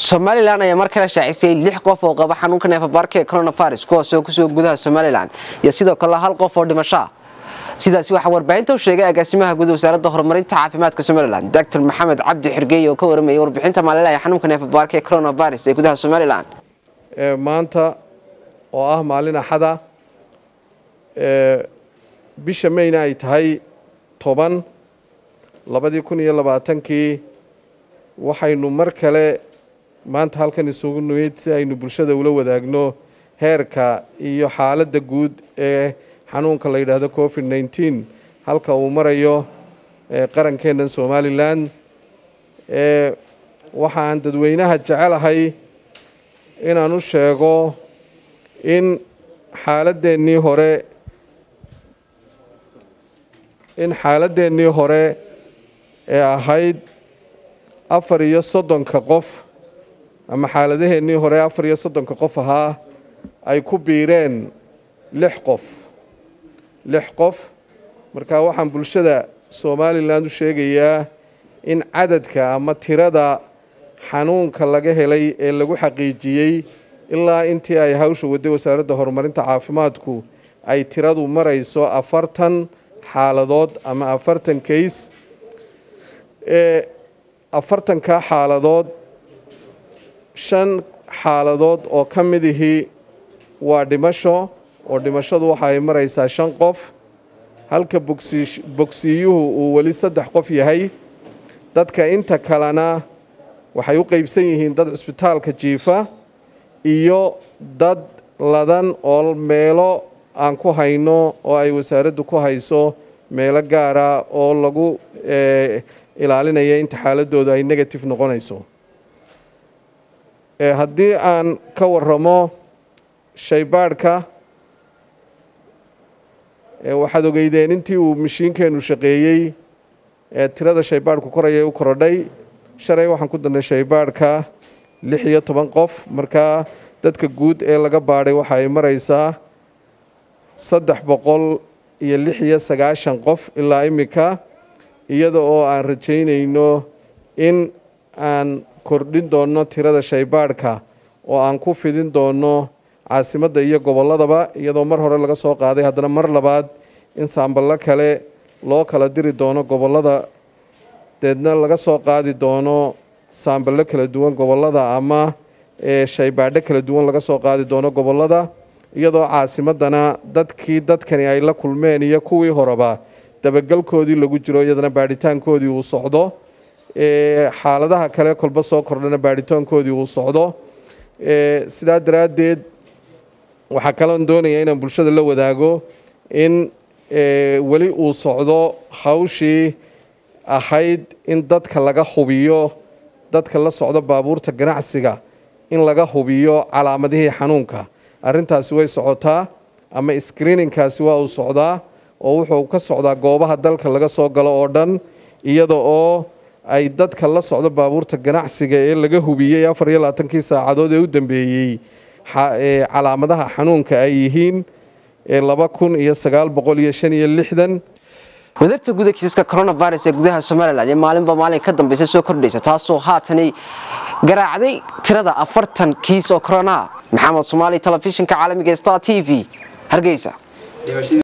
somalilan ayaa mar kale shaacisay lix qof oo qaba xanuunka neefabaarka ee coronavirus kuwaas oo kusoo gudaha somalilan iyo sidoo kale hal qof oo dhimasho ah sidaasi waxaa warbaahinta u sheegay agaasimaha guud wasaaradda horumarinta caafimaadka somalilan doctor maxamed cabdi xirgeey oo ka waramayay warbixinta maalinlaha ee xanuunka neefabaarka ee coronavirus ee gudaha somalilan maanta oo ah maalin axada bisha mayna ay tahay toban labadii kun iyo labaatankii waxaynu mar kale maanta halkan isugu nimid si aynu bulshada ula wadaagno heerka iyo xaaladda guud ee xanuunka la yidhaahdo covid nneteen halka uu marayo qarankeennan somalilan waxaan dadweynaha jecelahay inaan u sheego in xaaladeennii hore in xaaladeennii hore ee ahayd afar iyo soddonka qof ama xaaladaheennii hore afar iyo soddonka qof ahaa ay ku biireen lix qof lix qof marka waxaan bulshada somalilan u sheegayaa in cadadka ama tirada xanuunka laga helay ee lagu xaqiijiyey ilaa intii ay hawsha waday wasaaradda horumarinta caafimaadku ay tiradu marayso afartan xaaladood ama afartan kays ee afartanka xaaladood shan xaaladood oo ka mid ihii waa dhimasho oo dhimashadu waxa ay maraysaa shan qof halka bogsi bogsiiyuhu uu weli saddex qof yahay dadka inta kalena waxay u qeybsan yihiin dad cusbitaalka jiifa iyo dad ladan oo meelo aan ku hayno oo ay wasaaraddu ku hayso meelo gaara oo lagu ilaalinaya inta xaaladooda ay negative noqonayso haddii aan ka waramo shaybaadhka waxaad ogeydeen intii uu mashiinkeenu shaqeeyey ee tirada shaybaadhku koraya u korodhay shalay waxaan ku darnay shaybaadhka lix iyo toban qof markaa dadka guud ee laga baadhay waxa ay maraysaa saddex boqol iyo lix iyo sagaashan qof ilaa imika iyada oo aan rajaynayno in aan kordhin doonno tirada shaybaadhka oo aan ku fidin doonno caasimadda iyo gobolladaba iyadoo mar hore laga soo qaaday haddana mar labaad in saamballo kale loo kala diri doono gobollada deedna laga soo qaadi doono saamballo kala duwan gobollada ama shaybaadho kala duwan laga soo qaadi doono gobollada iyadoo caasimaddana dadkii dadkani ay la kulmeen iyo kuwii horeba dabagelkoodii lagu jiro iyadana baadhitaankoodii uu socdo xaaladaha kale kolba soo kordhana baadhitaankoodii uu socdo sidaa daraaddeed waxaa kaloon doonaya inaan bulshada la wadaago in weli uu socdo hawshii ahayd in dadka laga hubiyo dadka la socdo baabuurta ganacsiga in laga hubiyo calaamadihii xanuunka arrintaasi way socotaa ama screeningkaasi waa uu socdaa oo wuxuu ka socdaa goobaha dalka laga soo galo oo dhan iyada oo ay dadka la socdo baabuurta ganacsiga ee laga hubiyey afar iyo labaatankii saacadood ee u dambeeyey calaamadaha xanuunka ay yihiin laba kun iyo sagaal boqol iyo shan iyo lixdan wadarta guda kiisaska coronavirus ee gudaha somalilan ee maalinba maalin ka dambeysa soo kordhaysa taasoo haatani garaacday tirada afartan kiis oo corona maxamed soomaali telefishinka caalamiga star t v hargeysa